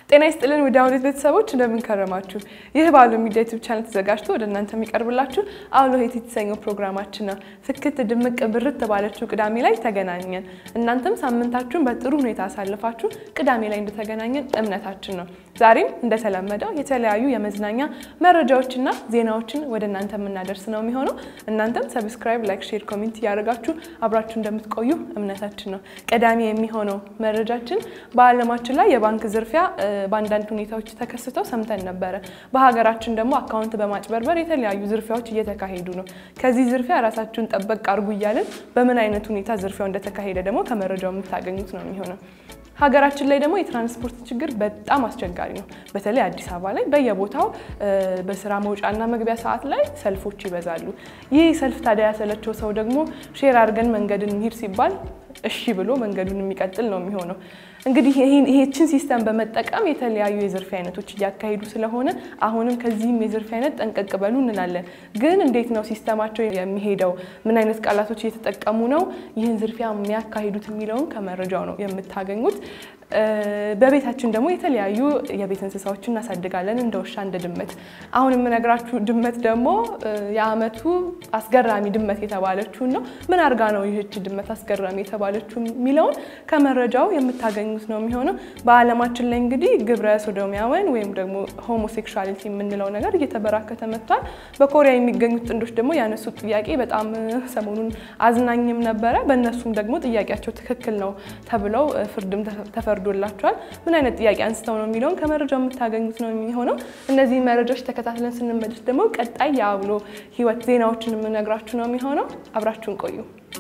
ጤና ይስጥልን ውድ አውሎት ቤተሰቦች እንደምን ከረማችሁ? ይህ በአውሎ ሚዲያ ዩቲዩብ ቻናል ተዘጋጅቶ ወደ እናንተ የሚቀርብላችሁ አውሎ ሄት የተሰኘው ፕሮግራማችን ነው። ፍክት ድምቅ ብርት ባለችው ቅዳሜ ላይ ተገናኘን። እናንተም ሳምንታችሁን በጥሩ ሁኔታ አሳልፋችሁ ቅዳሜ ላይ እንደተገናኘን እምነታችን ነው። ዛሬም እንደተለመደው የተለያዩ የመዝናኛ መረጃዎችና ዜናዎችን ወደ እናንተ የምናደርስ ነው የሚሆነው። እናንተም ሰብስክራይብ፣ ላይክ፣ ሼር፣ ኮሜንት እያደረጋችሁ አብራችሁ እንደምትቆዩ እምነታችን ነው። ቀዳሚ የሚሆነው መረጃችን በዓለማችን ላይ የባንክ ዝርፊያ በአንዳንድ ሁኔታዎች ተከስተው ሰምተን ነበረ። በሀገራችን ደግሞ አካውንት በማጭበርበር የተለያዩ ዝርፊያዎች እየተካሄዱ ነው። ከዚህ ዝርፊያ ራሳችሁን ጠበቅ አድርጉ እያልን በምን አይነት ሁኔታ ዝርፊያው እንደተካሄደ ደግሞ ከመረጃው የምታገኙት ነው የሚሆነው። ሀገራችን ላይ ደግሞ የትራንስፖርት ችግር በጣም አስቸጋሪ ነው። በተለይ አዲስ አበባ ላይ በየቦታው በስራ መውጫና መግቢያ ሰዓት ላይ ሰልፎች ይበዛሉ። ይህ ሰልፍ ታዲያ ያሰለቸው ሰው ደግሞ ሼር አድርገን መንገድን እንሂድ ሲባል እሺ ብሎ መንገዱን የሚቀጥል ነው የሚሆነው። እንግዲህ ይሄችን ሲስተም በመጠቀም የተለያዩ የዝርፊያ አይነቶች እያካሄዱ ስለሆነ አሁንም ከዚህም የዝርፊያ አይነት ጠንቀቅ በሉ እንላለን። ግን እንዴት ነው ሲስተማቸው የሚሄደው? ምን አይነት ቃላቶች እየተጠቀሙ ነው ይህን ዝርፊያ የሚያካሂዱት የሚለውን ከመረጃው ነው የምታገኙት። በቤታችን ደግሞ የተለያዩ የቤት እንስሳዎችን እናሳድጋለን፣ እንደ ውሻ፣ እንደ ድመት። አሁን የምነግራችሁ ድመት ደግሞ የዓመቱ አስገራሚ ድመት የተባለችውን ነው። ምን አድርጋ ነው ይህች ድመት አስገራሚ የተባለችው የሚለውን ከመረጃው የምታገኙት ነው የሚሆነው። በዓለማችን ላይ እንግዲህ ግብረ ሶዶሚያውያን ወይም ደግሞ ሆሞሴክሹዋሊቲ የምንለው ነገር እየተበራከተ መጥቷል። በኮሪያ የሚገኙት ጥንዶች ደግሞ ያነሱት ጥያቄ በጣም ሰሞኑን አዝናኝም ነበረ። በእነሱም ደግሞ ጥያቄያቸው ትክክል ነው ተብለው ፍርድም ተፈርዶላቸዋል። ምን አይነት ጥያቄ አንስተው ነው የሚለውን ከመረጃው የምታገኙት ነው የሚሆነው። እነዚህ መረጃዎች ተከታትለን ስንመለስ ደግሞ ቀጣይ የአውሎ ሕይወት ዜናዎችን የምነግራችሁ ነው የሚሆነው። አብራችሁን ቆዩ።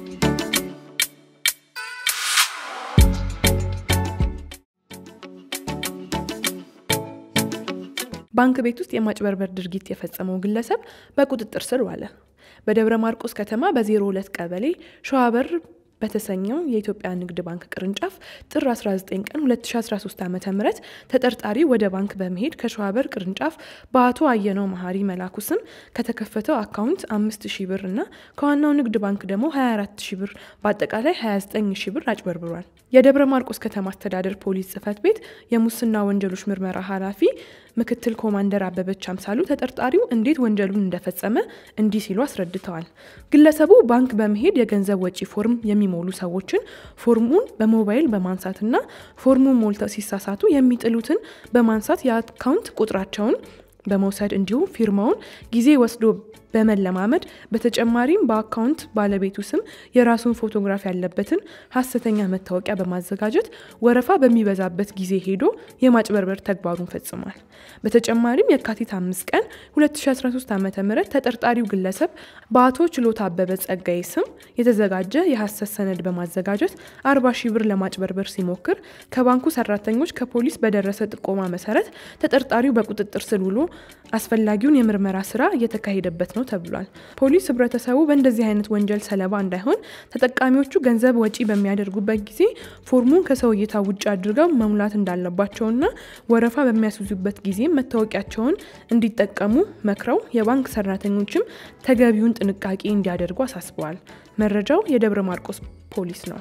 ባንክ ቤት ውስጥ የማጭበርበር ድርጊት የፈጸመው ግለሰብ በቁጥጥር ስር ዋለ። በደብረ ማርቆስ ከተማ በ02 ቀበሌ ሸዋበር በተሰኘው የኢትዮጵያ ንግድ ባንክ ቅርንጫፍ ጥር 19 ቀን 2013 ዓ ም ተጠርጣሪ ወደ ባንክ በመሄድ ከሸዋበር ቅርንጫፍ በአቶ አየነው መሀሪ መላኩ ስም ከተከፈተው አካውንት 5 ሺ ብር እና ከዋናው ንግድ ባንክ ደግሞ 24 ሺ ብር በአጠቃላይ 29 ሺ ብር አጭበርብሯል። የደብረ ማርቆስ ከተማ አስተዳደር ፖሊስ ጽህፈት ቤት የሙስና ወንጀሎች ምርመራ ኃላፊ ምክትል ኮማንደር አበበች አምሳሉ ተጠርጣሪው እንዴት ወንጀሉን እንደፈጸመ እንዲህ ሲሉ አስረድተዋል። ግለሰቡ ባንክ በመሄድ የገንዘብ ወጪ ፎርም የሚሞሉ ሰዎችን ፎርሙን በሞባይል በማንሳትና ፎርሙን ሞልተው ሲሳሳቱ የሚጥሉትን በማንሳት የአካውንት ቁጥራቸውን በመውሰድ እንዲሁም ፊርማውን ጊዜ ወስዶ በመለማመድ በተጨማሪም በአካውንት ባለቤቱ ስም የራሱን ፎቶግራፍ ያለበትን ሀሰተኛ መታወቂያ በማዘጋጀት ወረፋ በሚበዛበት ጊዜ ሄዶ የማጭበርበር ተግባሩን ፈጽሟል። በተጨማሪም የካቲት አምስት ቀን 2013 ዓ ም ተጠርጣሪው ግለሰብ በአቶ ችሎታ አበበ ጸጋዬ ስም የተዘጋጀ የሀሰት ሰነድ በማዘጋጀት 40 ሺህ ብር ለማጭበርበር ሲሞክር ከባንኩ ሰራተኞች ከፖሊስ በደረሰ ጥቆማ መሰረት ተጠርጣሪው በቁጥጥር ስር ውሎ አስፈላጊውን የምርመራ ስራ እየተካሄደበት ነው ተብሏል። ፖሊስ ህብረተሰቡ በእንደዚህ አይነት ወንጀል ሰለባ እንዳይሆን ተጠቃሚዎቹ ገንዘብ ወጪ በሚያደርጉበት ጊዜ ፎርሙን ከሰው እይታ ውጭ አድርገው መሙላት እንዳለባቸውና ወረፋ በሚያስይዙበት ጊዜ መታወቂያቸውን እንዲጠቀሙ መክረው የባንክ ሰራተኞችም ተገቢውን ጥንቃቄ እንዲያደርጉ አሳስበዋል። መረጃው የደብረ ማርቆስ ፖሊስ ነው።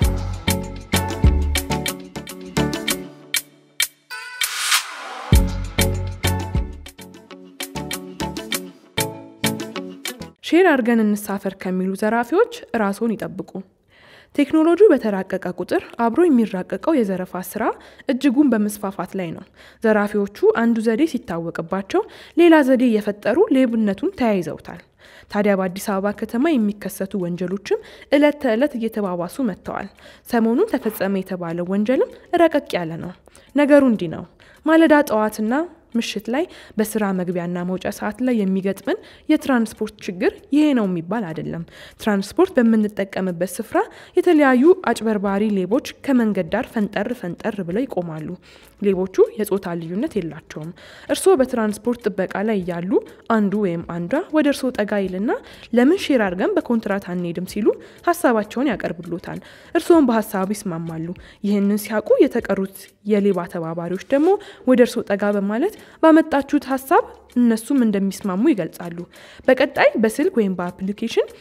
ሼር አድርገን እንሳፈር ከሚሉ ዘራፊዎች ራስዎን ይጠብቁ። ቴክኖሎጂው በተራቀቀ ቁጥር አብሮ የሚራቀቀው የዘረፋ ስራ እጅጉን በመስፋፋት ላይ ነው። ዘራፊዎቹ አንዱ ዘዴ ሲታወቅባቸው ሌላ ዘዴ እየፈጠሩ ሌብነቱን ተያይዘውታል። ታዲያ በአዲስ አበባ ከተማ የሚከሰቱ ወንጀሎችም ዕለት ተዕለት እየተባባሱ መጥተዋል። ሰሞኑን ተፈጸመ የተባለው ወንጀልም ረቀቅ ያለ ነው። ነገሩ እንዲህ ነው። ማለዳ ጠዋትና ምሽት ላይ በስራ መግቢያና መውጫ ሰዓት ላይ የሚገጥመን የትራንስፖርት ችግር ይሄ ነው የሚባል አይደለም። ትራንስፖርት በምንጠቀምበት ስፍራ የተለያዩ አጭበርባሪ ሌቦች ከመንገድ ዳር ፈንጠር ፈንጠር ብለው ይቆማሉ። ሌቦቹ የጾታ ልዩነት የላቸውም። እርስዎ በትራንስፖርት ጥበቃ ላይ እያሉ አንዱ ወይም አንዷ ወደ እርስዎ ጠጋ ይልና ለምን ሼር አድርገን በኮንትራት አንሄድም ሲሉ ሀሳባቸውን ያቀርብሎታል። እርስዎም በሀሳቡ ይስማማሉ። ይህንን ሲያውቁ የተቀሩት የሌባ ተባባሪዎች ደግሞ ወደ እርስዎ ጠጋ በማለት ባመጣችሁት ሀሳብ እነሱም እንደሚስማሙ ይገልጻሉ። በቀጣይ በስልክ ወይም በአፕሊኬሽን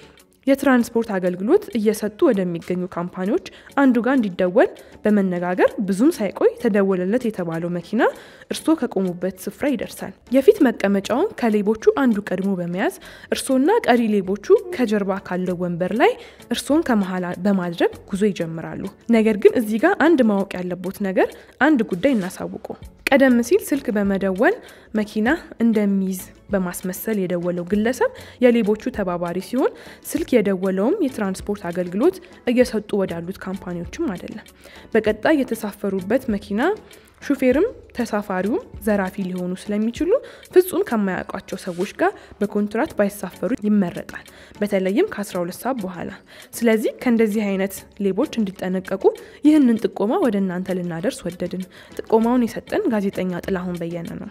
የትራንስፖርት አገልግሎት እየሰጡ ወደሚገኙ ካምፓኒዎች አንዱ ጋር እንዲደወል በመነጋገር ብዙም ሳይቆይ ተደወለለት የተባለው መኪና እርስዎ ከቆሙበት ስፍራ ይደርሳል። የፊት መቀመጫውን ከሌቦቹ አንዱ ቀድሞ በመያዝ እርስዎና ቀሪ ሌቦቹ ከጀርባ ካለው ወንበር ላይ እርስዎን ከመሀል በማድረግ ጉዞ ይጀምራሉ። ነገር ግን እዚህ ጋር አንድ ማወቅ ያለቦት ነገር አንድ ጉዳይ እናሳውቁ። ቀደም ሲል ስልክ በመደወል መኪና እንደሚይዝ በማስመሰል የደወለው ግለሰብ የሌቦቹ ተባባሪ ሲሆን ስልክ የደወለውም የትራንስፖርት አገልግሎት እየሰጡ ወዳሉት ካምፓኒዎችም አይደለም። በቀጣይ የተሳፈሩበት መኪና ሹፌርም ተሳፋሪውም ዘራፊ ሊሆኑ ስለሚችሉ ፍጹም ከማያውቋቸው ሰዎች ጋር በኮንትራት ባይሳፈሩ ይመረጣል፣ በተለይም ከ12 ሰዓት በኋላ። ስለዚህ ከእንደዚህ አይነት ሌቦች እንዲጠነቀቁ ይህንን ጥቆማ ወደ እናንተ ልናደርስ ወደድን። ጥቆማውን የሰጠን ጋዜጠኛ ጥላሁን በየነ ነው።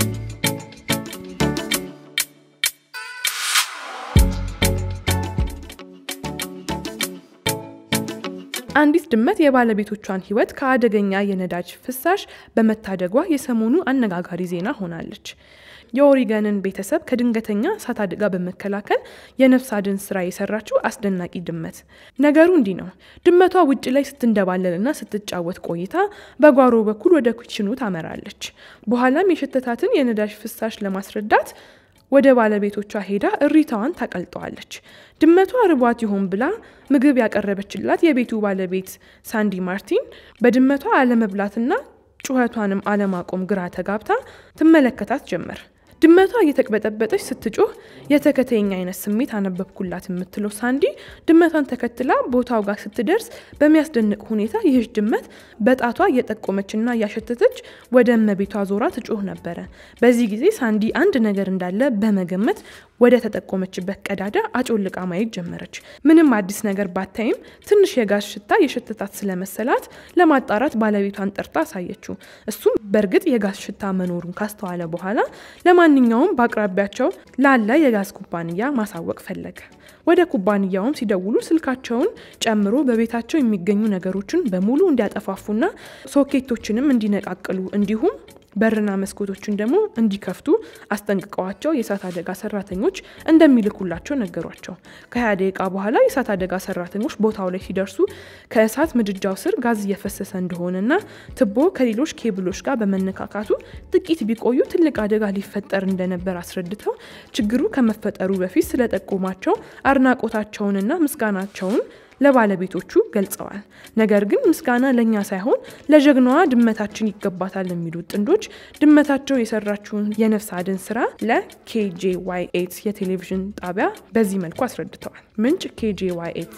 አንዲት ድመት የባለቤቶቿን ሕይወት ከአደገኛ የነዳጅ ፍሳሽ በመታደጓ የሰሞኑ አነጋጋሪ ዜና ሆናለች። የኦሪገንን ቤተሰብ ከድንገተኛ እሳት አደጋ በመከላከል የነፍስ አድን ስራ የሰራችው አስደናቂ ድመት። ነገሩ እንዲህ ነው። ድመቷ ውጭ ላይ ስትንደባለልና ስትጫወት ቆይታ በጓሮ በኩል ወደ ኩችኑ ታመራለች። በኋላም የሸተታትን የነዳጅ ፍሳሽ ለማስረዳት ወደ ባለቤቶቿ ሄዳ እሪታዋን ታቀልጠዋለች። ድመቷ ርቧት ይሆን ብላ ምግብ ያቀረበችላት የቤቱ ባለቤት ሳንዲ ማርቲን በድመቷ አለመብላትና ጩኸቷንም አለማቆም ግራ ተጋብታ ትመለከታት ጀመር። ድመቷ እየተቅበጠበጠች ስትጮህ የተከተኛ አይነት ስሜት አነበብኩላት የምትለው ሳንዲ ድመቷን ተከትላ ቦታው ጋር ስትደርስ በሚያስደንቅ ሁኔታ ይህች ድመት በጣቷ እየጠቆመችና እያሸተተች ወደ እመቤቷ ዞራ ትጮህ ነበረ። በዚህ ጊዜ ሳንዲ አንድ ነገር እንዳለ በመገመት ወደ ተጠቆመችበት ቀዳዳ አጮልቃ ማየት ጀመረች። ምንም አዲስ ነገር ባታይም ትንሽ የጋዝ ሽታ የሸተታት ስለመሰላት ለማጣራት ባለቤቷን ጠርታ አሳየችው። እሱም በእርግጥ የጋዝ ሽታ መኖሩን ካስተዋለ በኋላ ለማንኛውም በአቅራቢያቸው ላለ የጋዝ ኩባንያ ማሳወቅ ፈለገ። ወደ ኩባንያውም ሲደውሉ ስልካቸውን ጨምሮ በቤታቸው የሚገኙ ነገሮችን በሙሉ እንዲያጠፋፉና ሶኬቶችንም እንዲነቃቅሉ እንዲሁም በርና መስኮቶችን ደግሞ እንዲከፍቱ አስጠንቅቀዋቸው የእሳት አደጋ ሰራተኞች እንደሚልኩላቸው ነገሯቸው። ከሀያ ደቂቃ በኋላ የእሳት አደጋ ሰራተኞች ቦታው ላይ ሲደርሱ ከእሳት ምድጃው ስር ጋዝ እየፈሰሰ እንደሆነና ትቦ ከሌሎች ኬብሎች ጋር በመነካካቱ ጥቂት ቢቆዩ ትልቅ አደጋ ሊፈጠር እንደነበር አስረድተው ችግሩ ከመፈጠሩ በፊት ስለጠቆማቸው አድናቆታቸውንና ምስጋናቸውን ለባለቤቶቹ ገልጸዋል። ነገር ግን ምስጋና ለእኛ ሳይሆን ለጀግናዋ ድመታችን ይገባታል የሚሉት ጥንዶች ድመታቸው የሰራችውን የነፍስ አድን ስራ ለኬጄዋይ ኤት የቴሌቪዥን ጣቢያ በዚህ መልኩ አስረድተዋል። ምንጭ ኬጄዋይ ኤት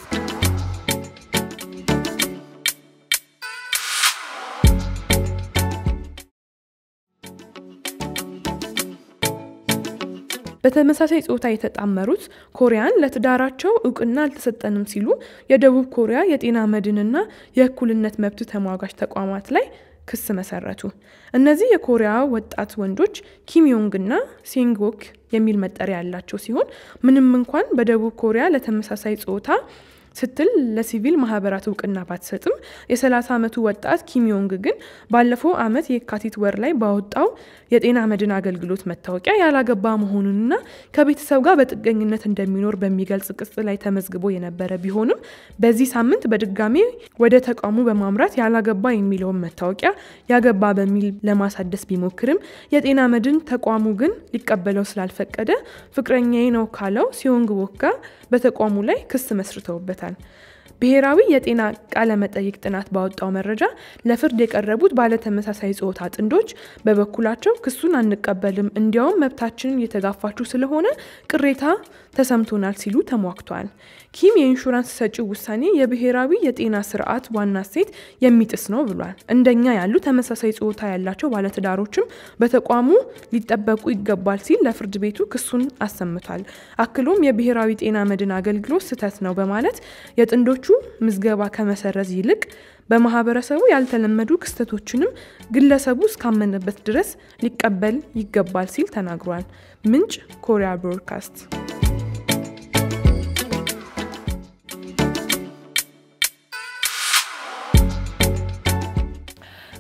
በተመሳሳይ ጾታ የተጣመሩት ኮሪያን ለትዳራቸው እውቅና አልተሰጠንም ሲሉ የደቡብ ኮሪያ የጤና መድንና የእኩልነት መብት ተሟጋች ተቋማት ላይ ክስ መሰረቱ። እነዚህ የኮሪያ ወጣት ወንዶች ኪም ዮንግና ሴንጎክ የሚል መጠሪያ ያላቸው ሲሆን ምንም እንኳን በደቡብ ኮሪያ ለተመሳሳይ ጾታ ስትል ለሲቪል ማህበራት እውቅና ባትሰጥም የ30 ዓመቱ ወጣት ኪም ዮንግ ግን ባለፈው ዓመት የካቲት ወር ላይ ባወጣው የጤና መድን አገልግሎት መታወቂያ ያላገባ መሆኑንና ከቤተሰብ ጋር በጥገኝነት እንደሚኖር በሚገልጽ ቅጽ ላይ ተመዝግቦ የነበረ ቢሆንም በዚህ ሳምንት በድጋሚ ወደ ተቋሙ በማምራት ያላገባ የሚለውን መታወቂያ ያገባ በሚል ለማሳደስ ቢሞክርም የጤና መድን ተቋሙ ግን ሊቀበለው ስላልፈቀደ ፍቅረኛዬ ነው ካለው ሲዮንግ ቦክ ጋር በተቋሙ ላይ ክስ መስርተውበታል። ብሔራዊ የጤና ቃለ መጠይቅ ጥናት ባወጣው መረጃ ለፍርድ የቀረቡት ባለተመሳሳይ ጾታ ጥንዶች በበኩላቸው ክሱን አንቀበልም፣ እንዲያውም መብታችንን እየተጋፋችሁ ስለሆነ ቅሬታ ተሰምቶናል ሲሉ ተሟግተዋል። ኪም የኢንሹራንስ ሰጪው ውሳኔ የብሔራዊ የጤና ስርዓት ዋና እሴት የሚጥስ ነው ብሏል። እንደኛ ያሉ ተመሳሳይ ጾታ ያላቸው ባለትዳሮችም በተቋሙ ሊጠበቁ ይገባል ሲል ለፍርድ ቤቱ ክሱን አሰምቷል። አክሎም የብሔራዊ ጤና መድን አገልግሎት ስህተት ነው በማለት የጥንዶቹ ምዝገባ ከመሰረዝ ይልቅ በማህበረሰቡ ያልተለመዱ ክስተቶችንም ግለሰቡ እስካመነበት ድረስ ሊቀበል ይገባል ሲል ተናግሯል። ምንጭ ኮሪያ ብሮድካስት።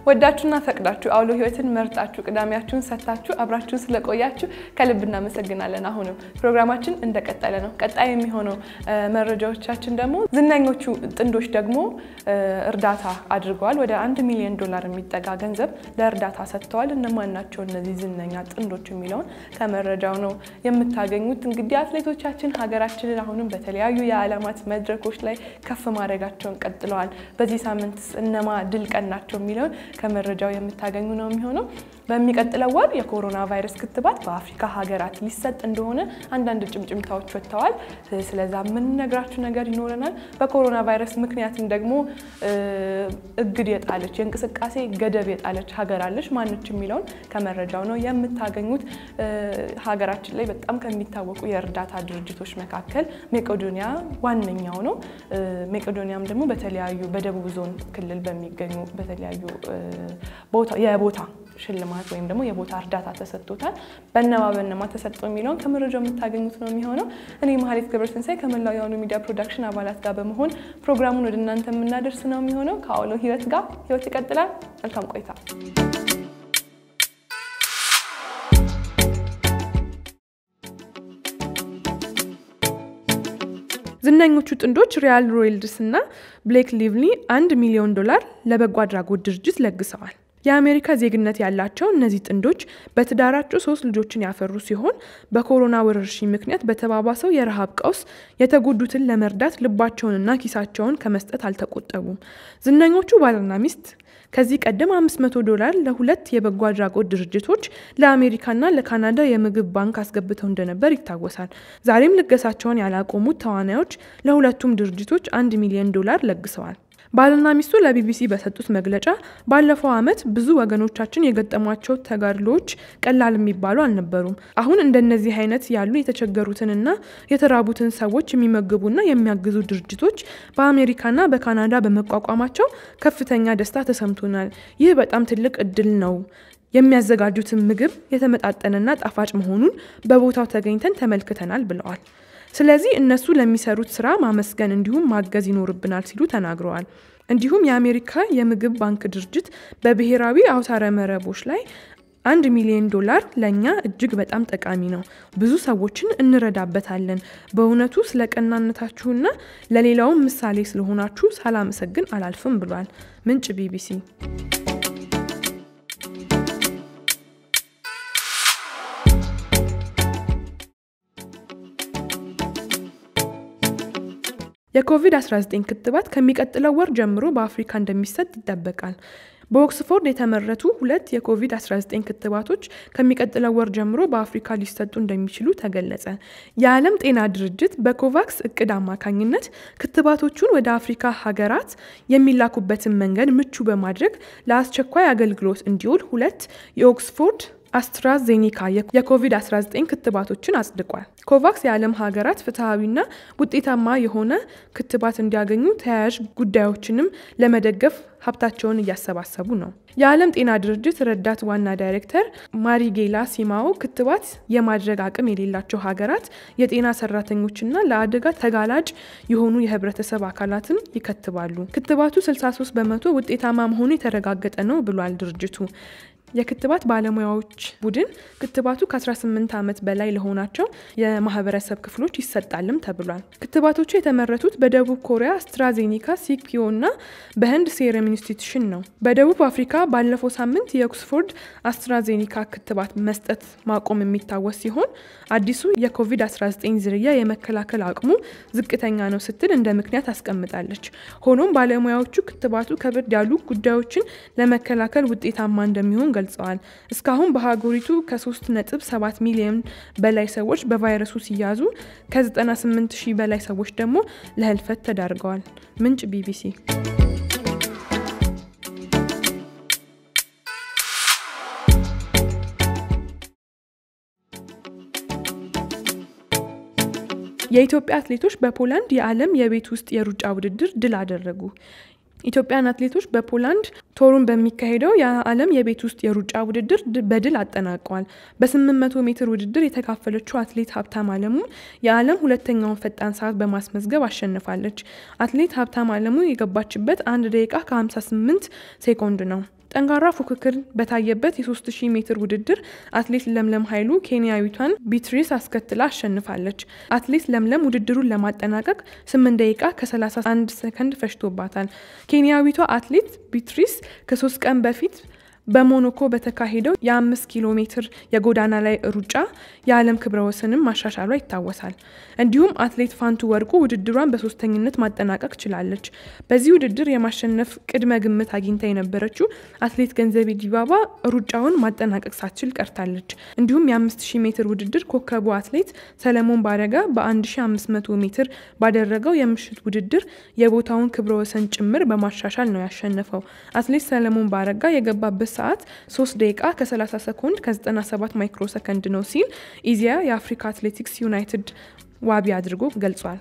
ወዳችሁና ፈቅዳችሁ አውሎ ህይወትን መርጣችሁ ቅዳሜያችሁን ሰጥታችሁ አብራችሁን ስለቆያችሁ ከልብ እናመሰግናለን። አሁንም ፕሮግራማችን እንደቀጠለ ነው። ቀጣይ የሚሆነው መረጃዎቻችን ደግሞ ዝነኞቹ ጥንዶች ደግሞ እርዳታ አድርገዋል። ወደ አንድ ሚሊዮን ዶላር የሚጠጋ ገንዘብ ለእርዳታ ሰጥተዋል። እነማን ናቸው እነዚህ ዝነኛ ጥንዶች የሚለውን ከመረጃው ነው የምታገኙት። እንግዲህ አትሌቶቻችን ሀገራችንን አሁንም በተለያዩ የዓለማት መድረኮች ላይ ከፍ ማድረጋቸውን ቀጥለዋል። በዚህ ሳምንት እነማ ድል ቀናቸው የሚለውን ከመረጃው የምታገኙ ነው የሚሆነው። በሚቀጥለው ወር የኮሮና ቫይረስ ክትባት በአፍሪካ ሀገራት ሊሰጥ እንደሆነ አንዳንድ ጭምጭምታዎች ወጥተዋል። ስለዛ የምንነግራችሁ ነገር ይኖረናል። በኮሮና ቫይረስ ምክንያትም ደግሞ እግድ የጣለች የእንቅስቃሴ ገደብ የጣለች ሀገር አለች። ማነች የሚለውን ከመረጃው ነው የምታገኙት። ሀገራችን ላይ በጣም ከሚታወቁ የእርዳታ ድርጅቶች መካከል ሜቄዶኒያ ዋነኛው ነው። ሜቄዶኒያም ደግሞ በተለያዩ በደቡብ ዞን ክልል በሚገኙ በተለያዩ የቦታ ሽልማት ወይም ደግሞ የቦታ እርዳታ ተሰጥቶታል። በነማ በነማ ተሰጠው የሚለውን ከመረጃው የምታገኙት ነው የሚሆነው። እኔ መሀሌት ገብረትንሳኤ ከመላው የአውሎ ሚዲያ ፕሮዳክሽን አባላት ጋር በመሆን ፕሮግራሙን ወደ እናንተ የምናደርስ ነው የሚሆነው። ከአውሎ ህይወት ጋር ህይወት ይቀጥላል። መልካም ቆይታ። ዝነኞቹ ጥንዶች ሪያል ሮይልድስ እና ብሌክ ሊቭሊ አንድ ሚሊዮን ዶላር ለበጎ አድራጎት ድርጅት ለግሰዋል። የአሜሪካ ዜግነት ያላቸው እነዚህ ጥንዶች በትዳራቸው ሶስት ልጆችን ያፈሩ ሲሆን በኮሮና ወረርሽኝ ምክንያት በተባባሰው የረሃብ ቀውስ የተጎዱትን ለመርዳት ልባቸውንና ኪሳቸውን ከመስጠት አልተቆጠቡም። ዝነኞቹ ባልና ሚስት ከዚህ ቀደም 500 ዶላር ለሁለት የበጎ አድራጎት ድርጅቶች ለአሜሪካና ለካናዳ የምግብ ባንክ አስገብተው እንደነበር ይታወሳል። ዛሬም ልገሳቸውን ያላቆሙት ተዋናዮች ለሁለቱም ድርጅቶች አንድ ሚሊዮን ዶላር ለግሰዋል። ባልና ሚስቱ ለቢቢሲ በሰጡት መግለጫ ባለፈው ዓመት ብዙ ወገኖቻችን የገጠሟቸው ተጋድሎዎች ቀላል የሚባሉ አልነበሩም። አሁን እንደነዚህ አይነት ያሉ የተቸገሩትንና የተራቡትን ሰዎች የሚመግቡና የሚያግዙ ድርጅቶች በአሜሪካና በካናዳ በመቋቋማቸው ከፍተኛ ደስታ ተሰምቶናል። ይህ በጣም ትልቅ እድል ነው። የሚያዘጋጁትን ምግብ የተመጣጠነና ጣፋጭ መሆኑን በቦታው ተገኝተን ተመልክተናል ብለዋል። ስለዚህ እነሱ ለሚሰሩት ስራ ማመስገን እንዲሁም ማገዝ ይኖርብናል ሲሉ ተናግረዋል። እንዲሁም የአሜሪካ የምግብ ባንክ ድርጅት በብሔራዊ አውታረ መረቦች ላይ አንድ ሚሊዮን ዶላር ለእኛ እጅግ በጣም ጠቃሚ ነው። ብዙ ሰዎችን እንረዳበታለን። በእውነቱ ስለ ቀናነታችሁና ለሌላውም ምሳሌ ስለሆናችሁ ሳላመሰግን አላልፍም ብሏል። ምንጭ ቢቢሲ። የኮቪድ-19 ክትባት ከሚቀጥለው ወር ጀምሮ በአፍሪካ እንደሚሰጥ ይጠበቃል። በኦክስፎርድ የተመረቱ ሁለት የኮቪድ-19 ክትባቶች ከሚቀጥለው ወር ጀምሮ በአፍሪካ ሊሰጡ እንደሚችሉ ተገለጸ። የዓለም ጤና ድርጅት በኮቫክስ እቅድ አማካኝነት ክትባቶቹን ወደ አፍሪካ ሀገራት የሚላኩበትን መንገድ ምቹ በማድረግ ለአስቸኳይ አገልግሎት እንዲውል ሁለት የኦክስፎርድ አስትራዜኒካ የኮቪድ-19 ክትባቶችን አጽድቋል። ኮቫክስ የዓለም ሀገራት ፍትሐዊና ውጤታማ የሆነ ክትባት እንዲያገኙ ተያያዥ ጉዳዮችንም ለመደገፍ ሀብታቸውን እያሰባሰቡ ነው። የዓለም ጤና ድርጅት ረዳት ዋና ዳይሬክተር ማሪጌላ ሲማኦ ክትባት የማድረግ አቅም የሌላቸው ሀገራት የጤና ሰራተኞችና ለአደጋ ተጋላጭ የሆኑ የህብረተሰብ አካላትን ይከትባሉ። ክትባቱ 63 በመቶ ውጤታማ መሆኑ የተረጋገጠ ነው ብሏል ድርጅቱ። የክትባት ባለሙያዎች ቡድን ክትባቱ ከ18 ዓመት በላይ ለሆናቸው የማህበረሰብ ክፍሎች ይሰጣልም ተብሏል። ክትባቶቹ የተመረቱት በደቡብ ኮሪያ አስትራዜኒካ፣ ሲፒዮ እና በህንድ ሴረም ኢንስቲትዩሽን ነው። በደቡብ አፍሪካ ባለፈው ሳምንት የኦክስፎርድ አስትራዜኒካ ክትባት መስጠት ማቆም የሚታወስ ሲሆን አዲሱ የኮቪድ-19 ዝርያ የመከላከል አቅሙ ዝቅተኛ ነው ስትል እንደ ምክንያት አስቀምጣለች። ሆኖም ባለሙያዎቹ ክትባቱ ከበድ ያሉ ጉዳዮችን ለመከላከል ውጤታማ እንደሚሆን ገልጸዋል። እስካሁን በሀገሪቱ ከ3.7 ሚሊዮን በላይ ሰዎች በቫይረሱ ሲያዙ ከ98 ሺህ በላይ ሰዎች ደግሞ ለህልፈት ተዳርገዋል። ምንጭ ቢቢሲ። የኢትዮጵያ አትሌቶች በፖላንድ የዓለም የቤት ውስጥ የሩጫ ውድድር ድል አደረጉ። ኢትዮጵያን አትሌቶች በፖላንድ ቶሩን በሚካሄደው የዓለም የቤት ውስጥ የሩጫ ውድድር በድል አጠናቀዋል። በ800 ሜትር ውድድር የተካፈለችው አትሌት ሀብታም አለሙ የዓለም ሁለተኛውን ፈጣን ሰዓት በማስመዝገብ አሸንፋለች። አትሌት ሀብታም አለሙ የገባችበት አንድ ደቂቃ ከ58 ሴኮንድ ነው። ጠንካራ ፉክክር በታየበት የ3000 ሜትር ውድድር አትሌት ለምለም ኃይሉ ኬንያዊቷን ቢትሪስ አስከትላ አሸንፋለች። አትሌት ለምለም ውድድሩን ለማጠናቀቅ 8 ደቂቃ ከ31 ሰከንድ ፈጅቶባታል። ኬንያዊቷ አትሌት ቢትሪስ ከሶስት ቀን በፊት በሞናኮ በተካሄደው የአምስት ኪሎ ሜትር የጎዳና ላይ ሩጫ የዓለም ክብረ ወሰንም ማሻሻሏ ይታወሳል። እንዲሁም አትሌት ፋንቱ ወርቁ ውድድሯን በሶስተኝነት ማጠናቀቅ ችላለች። በዚህ ውድድር የማሸነፍ ቅድመ ግምት አግኝታ የነበረችው አትሌት ገንዘቤ ዲባባ ሩጫውን ማጠናቀቅ ሳትችል ቀርታለች። እንዲሁም የ5000 ሜትር ውድድር ኮከቡ አትሌት ሰለሞን ባረጋ በ1500 ሜትር ባደረገው የምሽት ውድድር የቦታውን ክብረ ወሰን ጭምር በማሻሻል ነው ያሸነፈው። አትሌት ሰለሞን ባረጋ የገባበት ሰዓት 3 ደቂቃ ከ30 ሰኮንድ ከ97 ማይክሮ ሰከንድ ነው ሲል ኢዜአ የአፍሪካ አትሌቲክስ ዩናይትድ ዋቢ አድርጎ ገልጿል።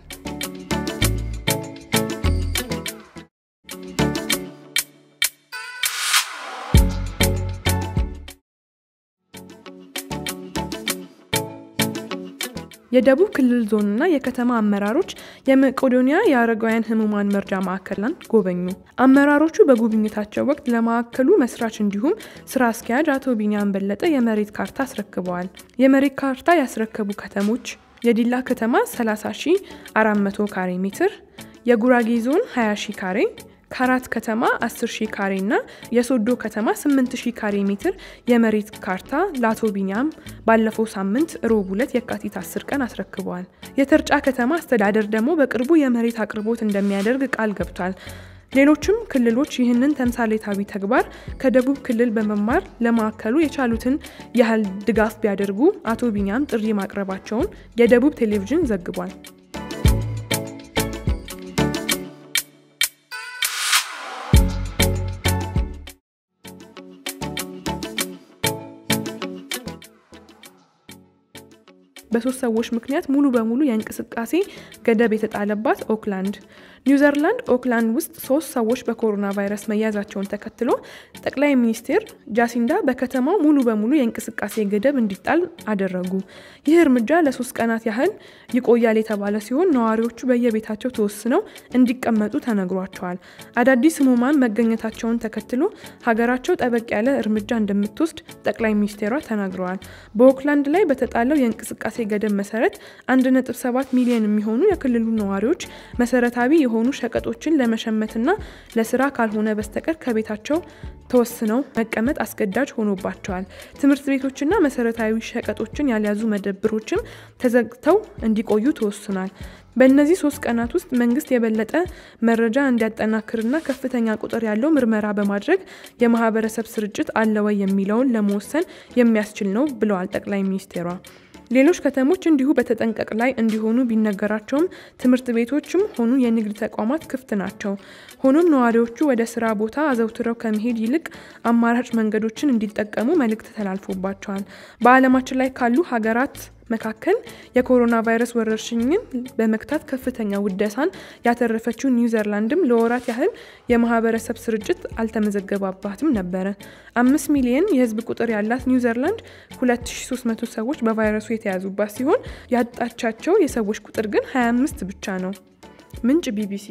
የደቡብ ክልል ዞንና የከተማ አመራሮች የመቄዶንያ የአረጋውያን ህሙማን መርጃ ማዕከልን ጎበኙ። አመራሮቹ በጉብኝታቸው ወቅት ለማዕከሉ መስራች እንዲሁም ስራ አስኪያጅ አቶ ቢኒያም በለጠ የመሬት ካርታ አስረክበዋል። የመሬት ካርታ ያስረከቡ ከተሞች የዲላ ከተማ 30,400 ካሬ ሜትር፣ የጉራጌ ዞን 20 ሺ ካሬ ከአራት ከተማ 10 ሺህ ካሬ እና የሶዶ ከተማ 8 ሺህ ካሬ ሜትር የመሬት ካርታ ለአቶ ቢኒያም ባለፈው ሳምንት ሮብ ዕለት የካቲት 10 ቀን አስረክበዋል። የተርጫ ከተማ አስተዳደር ደግሞ በቅርቡ የመሬት አቅርቦት እንደሚያደርግ ቃል ገብቷል። ሌሎችም ክልሎች ይህንን ተምሳሌታዊ ተግባር ከደቡብ ክልል በመማር ለማዕከሉ የቻሉትን ያህል ድጋፍ ቢያደርጉ አቶ ቢኒያም ጥሪ ማቅረባቸውን የደቡብ ቴሌቪዥን ዘግቧል። በሶስት ሰዎች ምክንያት ሙሉ በሙሉ የእንቅስቃሴ ገደብ የተጣለባት ኦክላንድ ኒውዚላንድ ኦክላንድ ውስጥ ሶስት ሰዎች በኮሮና ቫይረስ መያዛቸውን ተከትሎ ጠቅላይ ሚኒስትር ጃሲንዳ በከተማው ሙሉ በሙሉ የእንቅስቃሴ ገደብ እንዲጣል አደረጉ። ይህ እርምጃ ለሶስት ቀናት ያህል ይቆያል የተባለ ሲሆን ነዋሪዎቹ በየቤታቸው ተወስነው እንዲቀመጡ ተነግሯቸዋል። አዳዲስ ህሙማን መገኘታቸውን ተከትሎ ሀገራቸው ጠበቅ ያለ እርምጃ እንደምትወስድ ጠቅላይ ሚኒስቴሯ ተናግረዋል። በኦክላንድ ላይ በተጣለው የእንቅስቃሴ ገደብ መሰረት 1.7 ሚሊዮን የሚሆኑ የክልሉ ነዋሪዎች መሰረታዊ የሆኑ ሸቀጦችን ለመሸመትና ለስራ ካልሆነ በስተቀር ከቤታቸው ተወስነው መቀመጥ አስገዳጅ ሆኖባቸዋል። ትምህርት ቤቶችና መሰረታዊ ሸቀጦችን ያልያዙ መደብሮችም ተዘግተው እንዲቆዩ ተወስኗል። በእነዚህ ሶስት ቀናት ውስጥ መንግስት የበለጠ መረጃ እንዲያጠናክርና ከፍተኛ ቁጥር ያለው ምርመራ በማድረግ የማህበረሰብ ስርጭት አለ ወይ የሚለውን ለመወሰን የሚያስችል ነው ብለዋል ጠቅላይ ሚኒስቴሯ። ሌሎች ከተሞች እንዲሁ በተጠንቀቅ ላይ እንዲሆኑ ቢነገራቸውም ትምህርት ቤቶችም ሆኑ የንግድ ተቋማት ክፍት ናቸው። ሆኖም ነዋሪዎቹ ወደ ስራ ቦታ አዘውትረው ከመሄድ ይልቅ አማራጭ መንገዶችን እንዲጠቀሙ መልእክት ተላልፎባቸዋል። በዓለማችን ላይ ካሉ ሀገራት መካከል የኮሮና ቫይረስ ወረርሽኝን በመክታት ከፍተኛ ውደሳን ያተረፈችው ኒውዚላንድም ለወራት ያህል የማህበረሰብ ስርጭት አልተመዘገባባትም ነበረ። አምስት ሚሊየን የህዝብ ቁጥር ያላት ኒውዚላንድ 2300 ሰዎች በቫይረሱ የተያዙባት ሲሆን ያጣቻቸው የሰዎች ቁጥር ግን 25 ብቻ ነው። ምንጭ ቢቢሲ።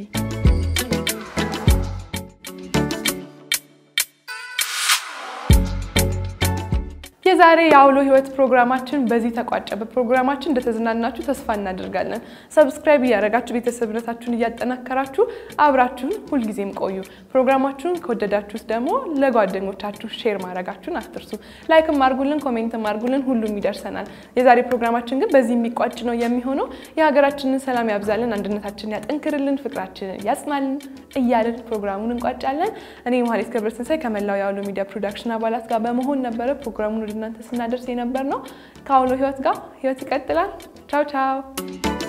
የዛሬ የአውሎ ህይወት ፕሮግራማችን በዚህ ተቋጨ። በፕሮግራማችን እንደተዝናናችሁ ተስፋ እናደርጋለን። ሰብስክራይብ እያደረጋችሁ ቤተሰብነታችሁን እያጠናከራችሁ አብራችሁን ሁልጊዜም ቆዩ። ፕሮግራማችሁን ከወደዳችሁት ደግሞ ለጓደኞቻችሁ ሼር ማድረጋችሁን አትርሱ። ላይክም አርጉልን፣ ኮሜንትም አርጉልን፣ ሁሉም ይደርሰናል። የዛሬ ፕሮግራማችን ግን በዚህ የሚቋጭ ነው የሚሆነው። የሀገራችንን ሰላም ያብዛልን፣ አንድነታችንን ያጠንክርልን፣ ፍቅራችንን ያጽናልን እያልን ፕሮግራሙን እንቋጫለን። እኔ መሀሌት ገብረትንሳይ ከመላው የአውሎ ሚዲያ ፕሮዳክሽን አባላት ጋር በመሆን ነበረ ፕሮግራሙን እናንተ ስናደርስ የነበር ነው። ከአውሎ ህይወት ጋር ህይወት ይቀጥላል። ቻው ቻው